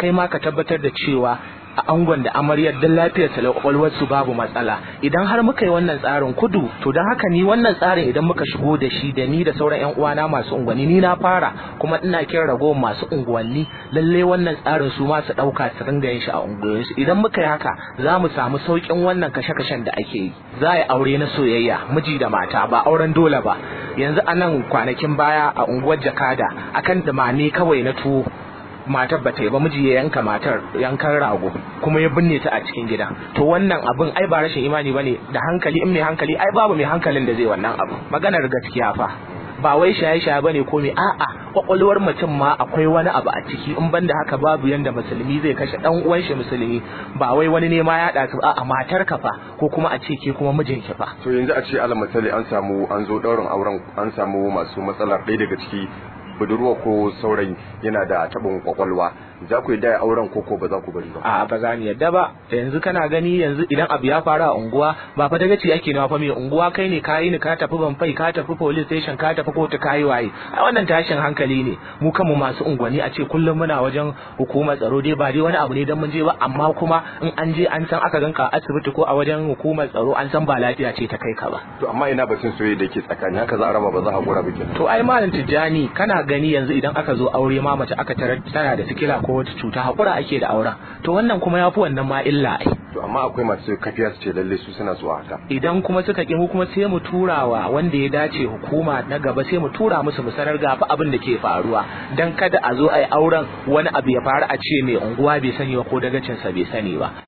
kai ma ka tabbatar da cewa a angon da amaryar don lafiyar sa kwakwalwar su babu matsala idan har muka yi wannan tsarin kudu to don haka ni wannan tsarin idan muka shigo da shi da ni da sauran yan uwana masu unguwanni ni na fara kuma ina kiran ragowar masu unguwanni lalle wannan tsarin su ma su dauka su ringa yin shi a unguwanni su idan muka yi haka za mu samu saukin wannan kashe-kashen da ake yi za a yi aure na soyayya miji da mata ba auren dole ba yanzu a nan kwanakin baya a unguwar jakada akan dumame kawai na tuwo matar ba ta yi ba miji ya yanka matar yankan rago kuma ya binne ta a cikin gida to wannan abin ai ba rashin imani bane da hankali in mai hankali ai babu mai hankalin da zai wannan abu maganar gaskiya fa ba wai shaye-shaye bane ko me a'a kwakwalwar mutum ma akwai wani abu a ciki in banda haka babu yanda musulmi zai kashe dan uwan shi musulmi ba wai wani ne ma ya da su a'a matar ka fa ko kuma a ce ke kuma mijin ki fa to yanzu a ce alal misali an samu an zo daurin auren an samu masu matsalar ɗaya daga ciki budurwa ko saurayi yana da tabin kwakwalwa za ku yi da auren ko ko ba za ku bari ba a ba za ni yadda ba yanzu kana gani yanzu idan abu ya faru a unguwa ba fa daga ci ake nawa fa mai unguwa kai ne kayi ni ka tafi banfai ka tafi police station ka tafi kotu kayi waye a wannan tashin hankali ne mu kanmu masu unguwanni a ce kullum muna wajen hukumar tsaro dai ba dai wani abu ne dan mun je ba amma kuma in an je an san aka ganka a asibiti ko a wajen hukumar tsaro an san ba lafiya ce ta kai ka ba to amma ina batun soyayya da ke tsakani haka za a raba ba za a gura bikin to ai malam tijjani kana gani yanzu idan aka zo aure ma mace aka tarar tana da sikila ko wata cuta hakura ake da auren to wannan kuma yafi wannan ma illa ai to amma akwai masu kafiya su ce lalle su suna zuwa haka idan kuma suka ki mu kuma sai mu turawa wanda ya dace hukuma na gaba sai mu tura musu mu sanar ga fa abin da ke faruwa dan kada a zo ai auren wani abu ya faru a ce mai unguwa bai sani ba ko dagacin sa bai sani ba